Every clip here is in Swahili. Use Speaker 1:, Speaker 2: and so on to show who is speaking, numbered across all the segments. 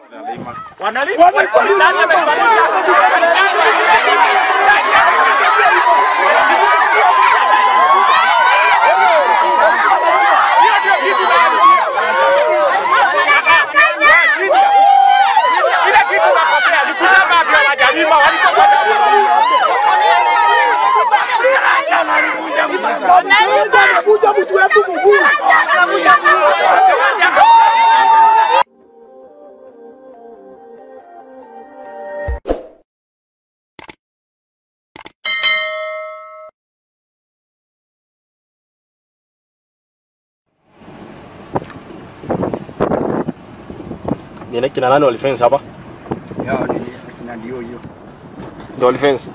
Speaker 1: Ni kina nani walifence hapa?
Speaker 2: Yao ni akina ndio hiyo.
Speaker 1: Ndio walifence.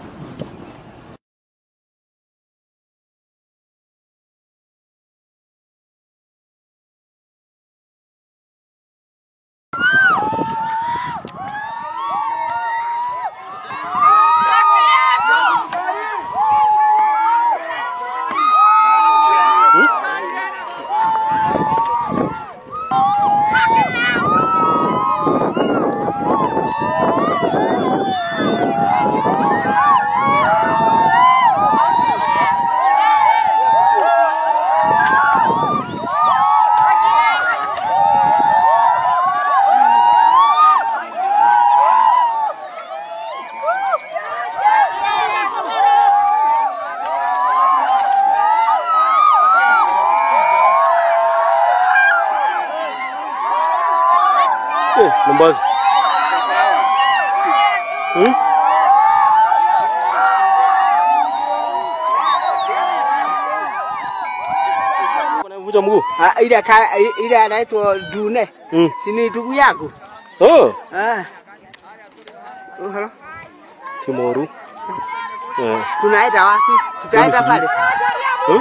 Speaker 1: Eh, Mombasa. Hmm? Unamvuja mguu?
Speaker 3: Ah, ile ka ile anaitwa Dune.
Speaker 1: Mm.
Speaker 3: Si ni ndugu yako?
Speaker 1: Oh,
Speaker 3: Ah. Oh, hello.
Speaker 1: Timoru. Eh.
Speaker 3: Tunaenda wapi? Tutaenda
Speaker 1: Mimi
Speaker 3: pale.
Speaker 1: Hmm?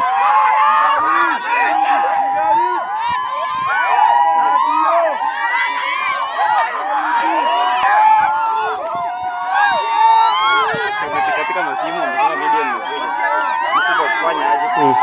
Speaker 2: Katika masimu amesema media imekuja. Mkubwa kufanya aje?
Speaker 1: Mm.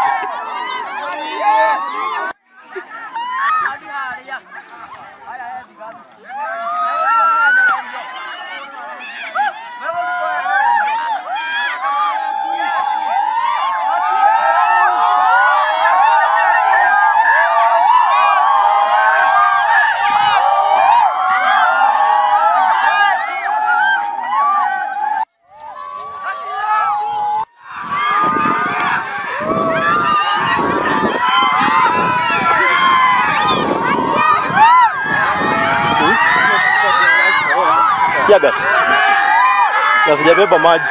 Speaker 1: Tia gas. Na sijabeba maji.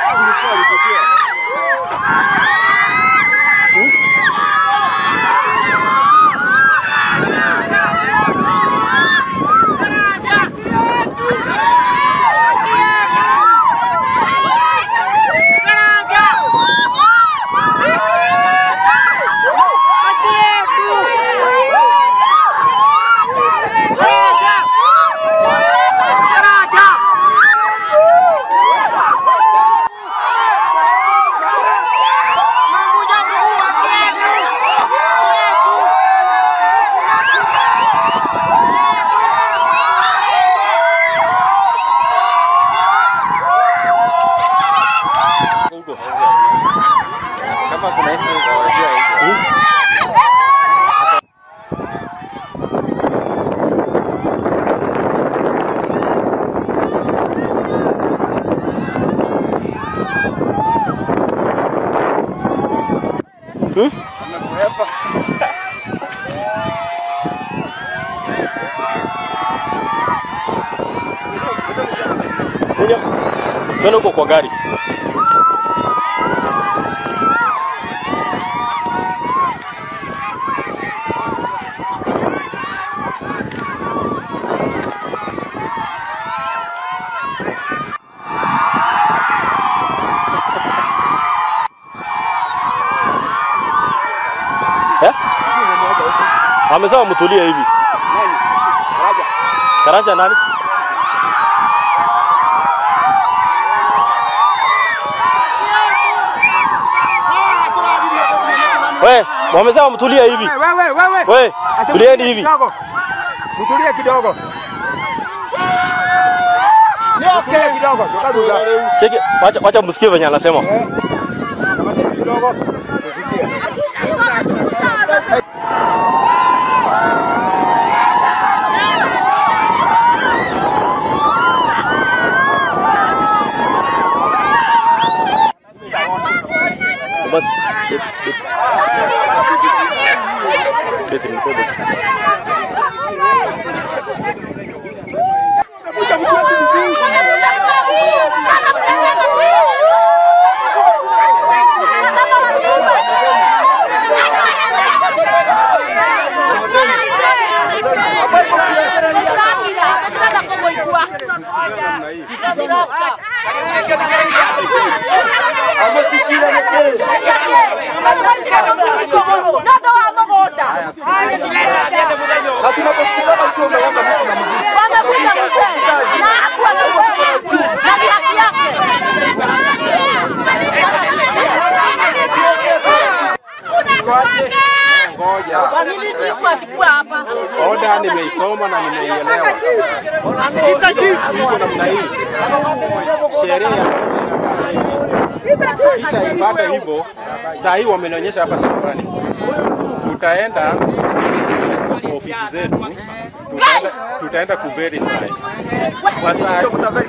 Speaker 1: Huko.
Speaker 2: Kama kuna hizo unawajua hizo.
Speaker 1: Hmm?
Speaker 2: Amekuhepa.
Speaker 1: Kunya. Twende huko kwa gari. Eh? Amesema mtulie hivi.
Speaker 2: Nani? Raja.
Speaker 1: Karanja nani? We, wamesema mtulie hivi.
Speaker 3: Wewe wewe.
Speaker 1: We, tulieni hivi.
Speaker 3: Kidogo. Mtulie kidogo.
Speaker 4: Kile kidogo, soka duda.
Speaker 1: Cheki, wacha wacha msikie venye anasema.
Speaker 4: Kama kidogo, tusikie.
Speaker 1: Basi. Beti mko beti.
Speaker 4: Oda nimeisoma na nimeielewa. Iko namna hii. Sheria ya kisha ipata hivyo, saa hii wamenionyesha hapa shambani, tutaenda kwa ofisi zetu, tutaenda, tutaenda kuverify kwa saa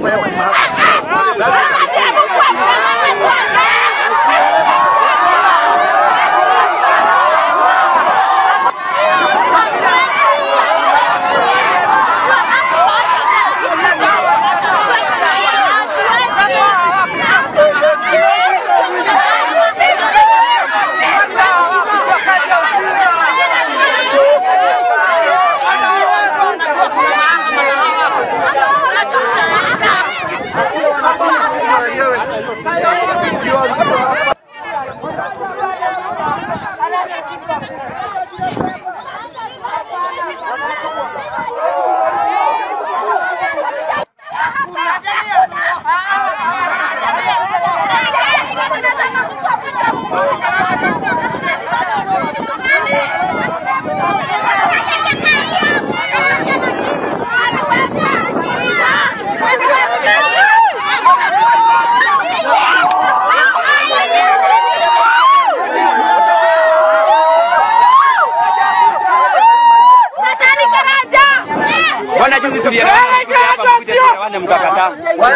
Speaker 2: Bwana juzi tulielewana hapa mkuja tuelewane mkakataa.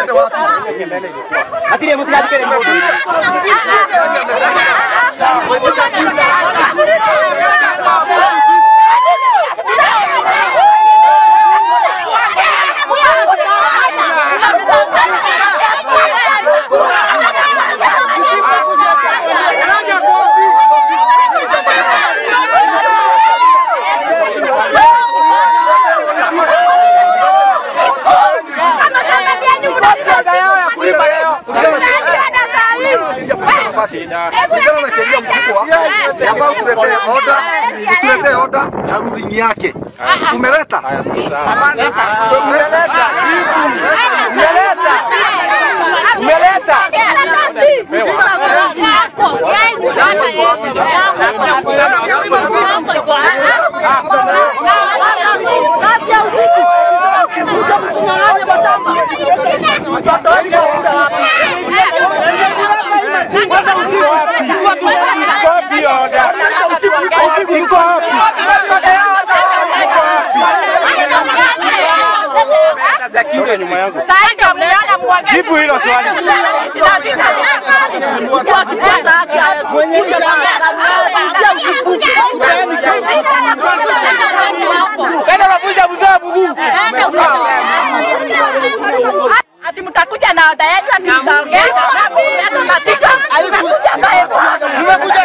Speaker 2: Lakini mtikadikele mmoja.
Speaker 4: shida
Speaker 5: kulingana na sheria mkubwa yafaa kuletee oda, tuletee oda na ruling yake. Tumeleta
Speaker 4: haya sasa. Toka nyuma yangu.
Speaker 1: Jibu hilo swali.
Speaker 6: Ati mtakuja na oda yenu ati mtaongeza na mimi natika nimekuja naye nimekuja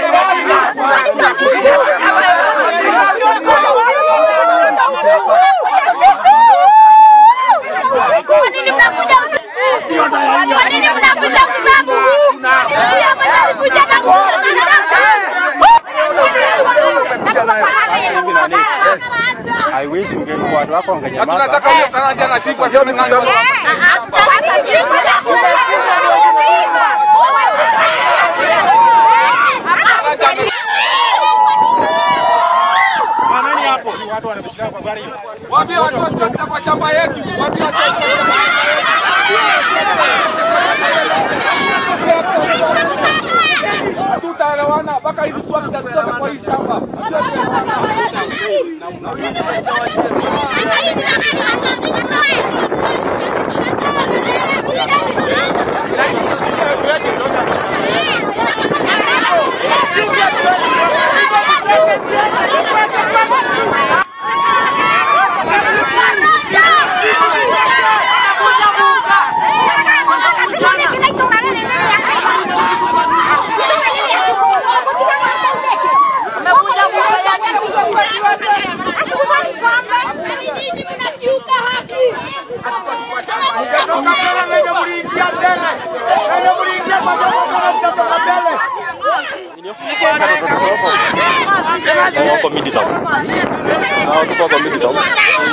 Speaker 6: Kwa nini mnakuja usiku? Kwa nini mnakuja kuzabu? Pia mnakuja na
Speaker 4: Hivi nani? I wish unge watu wako wangenyamaza.
Speaker 5: hiyo ni mkutano
Speaker 4: Nani hapo? Ni watu wanabishana kwa gari hiyo.
Speaker 7: Waambie watu watoke kwa shamba yetu. Waambie watu watoke. mpaka hizi tu zitoke kwa hii shamba.
Speaker 1: Tuko midi town. Ah, tuko kwa midi town.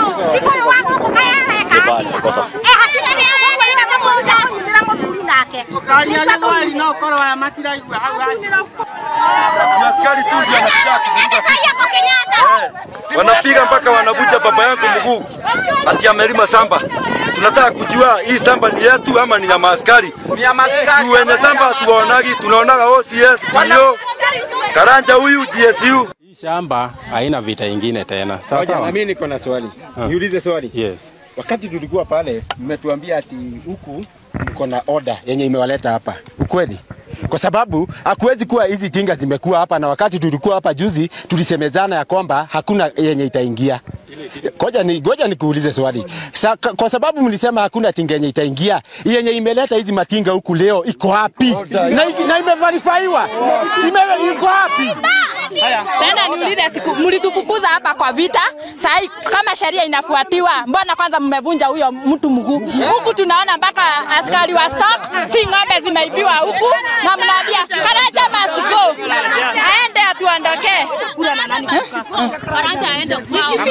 Speaker 1: Kibali kosa.
Speaker 5: Askari tu ndio anataka kuvuruga wanapiga mpaka wanavuja baba yangu mguu ati amelima samba. Tunataka kujua hii samba ni yetu ama ni ya maaskari?
Speaker 7: Ni ya maskari.
Speaker 5: Tu wenye samba hatuwaonagi, tunaonaga OCS, DO, Karanja huyu GSU.
Speaker 4: Hii shamba haina vita ingine tena. Sawa
Speaker 8: Ngoja, na
Speaker 4: sawa.
Speaker 8: mimi niko na swali. Niulize swali.
Speaker 4: Yes.
Speaker 8: Wakati tulikuwa pale, mmetuambia ati huku mko na order yenye imewaleta hapa. Ukweli? Kwa sababu hakuwezi kuwa hizi jinga zimekuwa hapa, na wakati tulikuwa hapa juzi tulisemezana ya kwamba hakuna yenye itaingia. Ngoja ni ngoja nikuulize swali. Sa, ka- kwa sababu mlisema hakuna tinga yenye itaingia, yenye imeleta hizi matinga huku leo iko wapi? Na, na imeverifyiwa. Ime, iko wapi?
Speaker 6: Tena niulize siku mlitufukuza hapa kwa vita, sahi kama sheria inafuatiwa, mbona kwanza mmevunja huyo mtu mguu? Huku tunaona mpaka askari wa stock, si ng'ombe zimeibiwa huku, na mnaambia Karaja must go, aende atuondoke. Karaja aende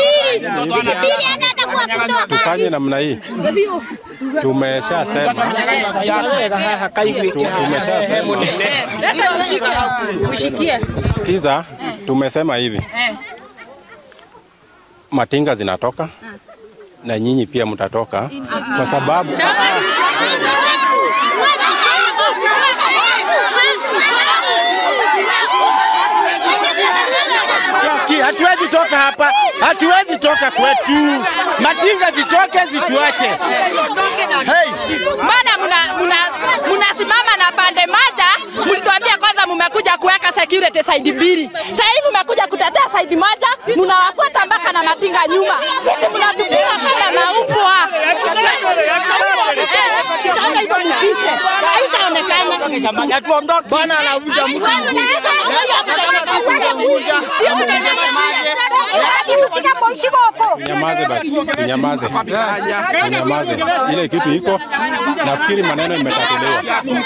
Speaker 4: Tufanye namna hii. Tumeshasema. Tu- Tumeshasema.
Speaker 6: Ushikie.
Speaker 4: Sikiza, tumesema hivi. Matinga zinatoka na nyinyi pia mtatoka kwa sababu
Speaker 8: Toki, hatuwezi toka hapa, hatuwezi toka kwetu. Matinga zitoke zituache. Hey,
Speaker 6: Mbona mna- mna- mnasimama na pande moja? Mlituambia kwanza mmekuja kuweka security side mbili, sasa hivi mmekuja kutetea side moja, mnawafuata mpaka na matinga nyuma. Sisi mnatupiga kama maumbwa.
Speaker 7: Bwana anavuja mtu.
Speaker 4: nyamaze basi, nyamaze, nyamaze. Ile kitu iko, nafikiri maneno imetatuliwa.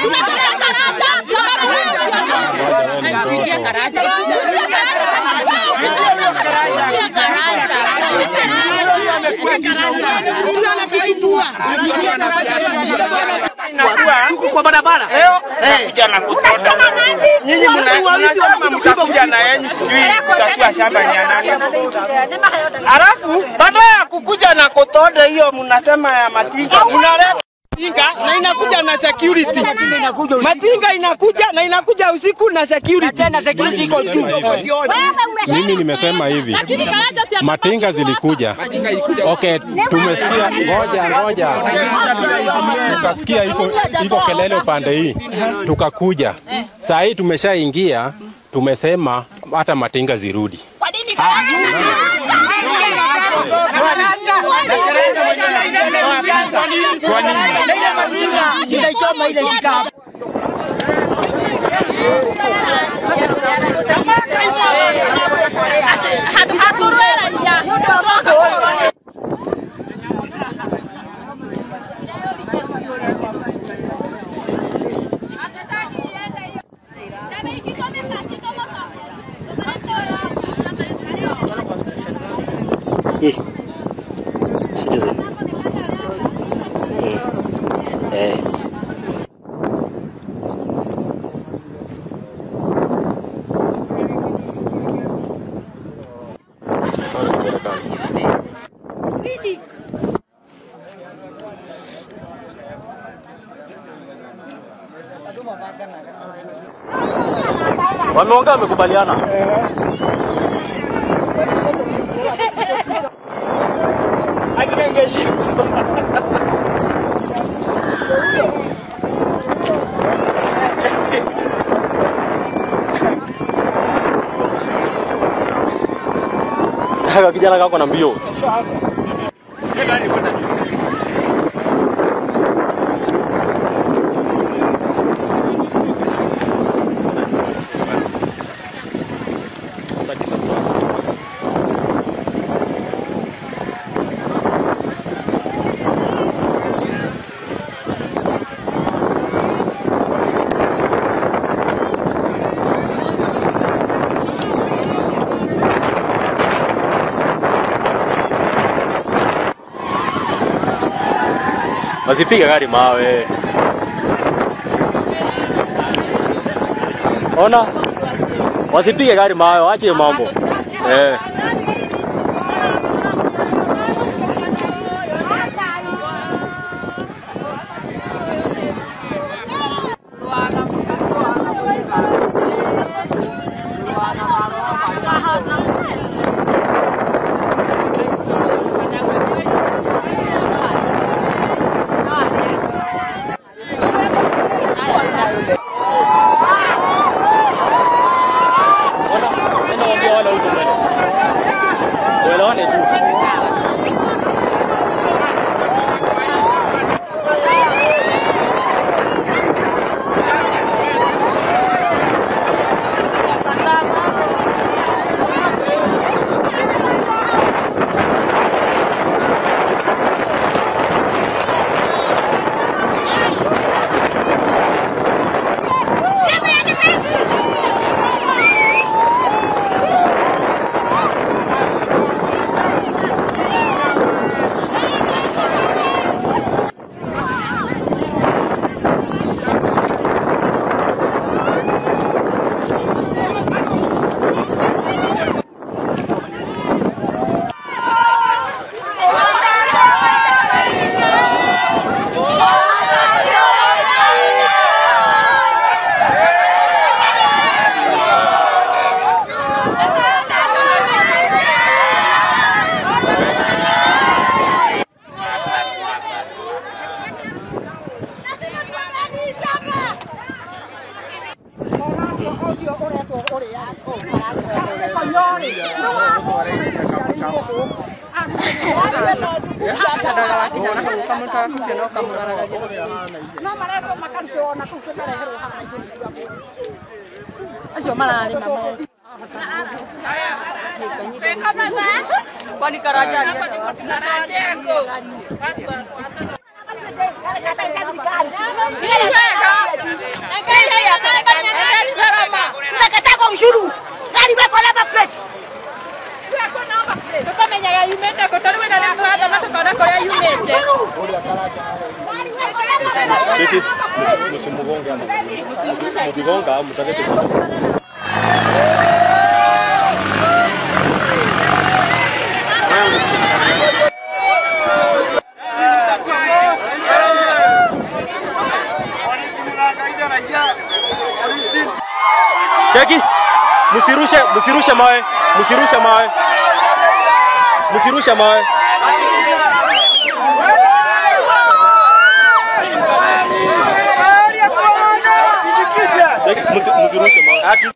Speaker 3: kwa barabara
Speaker 7: Kuja na kutoka. Nyinyi mna- mnasema mtakuja na yenyu sijui mtakuwa shamba ni ya nani. Alafu baada ya kukuja na kotode hiyo mnasema ya matinga mnaleta matinga na inakuja na security. Matinga inakuja na inakuja usiku na security. iko juu.
Speaker 4: Mimi nimesema hivi, matinga zilikuja. Okay, tumesikia, ngoja ngoja, tukasikia iko iko kelele upande hii, tukakuja. Saa hii tumeshaingia, tumesema hata matinga zirudi.
Speaker 1: Eh. Citizen. Mm. Eh. Serikali, serikali. Wameongea, wamekubaliana. Haka kijana kako na mbio. Wasipige gari mawe. Ona, wasipige gari mawe, waache hiyo mambo eh. Nenda waambie wale huko mbele. Tuelewane tu.
Speaker 9: no maretwo makarutwo ona kũu bĩkareherwo haha igũrũ
Speaker 6: Acio mararĩma kwani karajani
Speaker 9: Umekataa ushuru. Gari wako namba plate.
Speaker 6: tukamenyaga yumĩte kũ tondũ wĩna nĩ mũratha na tũkona kũrĩa yumĩte
Speaker 1: Cheki, msi- msimugonge ama. Mkigonga mtalete shida. Cheki, msirushe, msirushe mawe, msirushe mawe, msirushe mawe. Cheki, msi- msirushe mawe.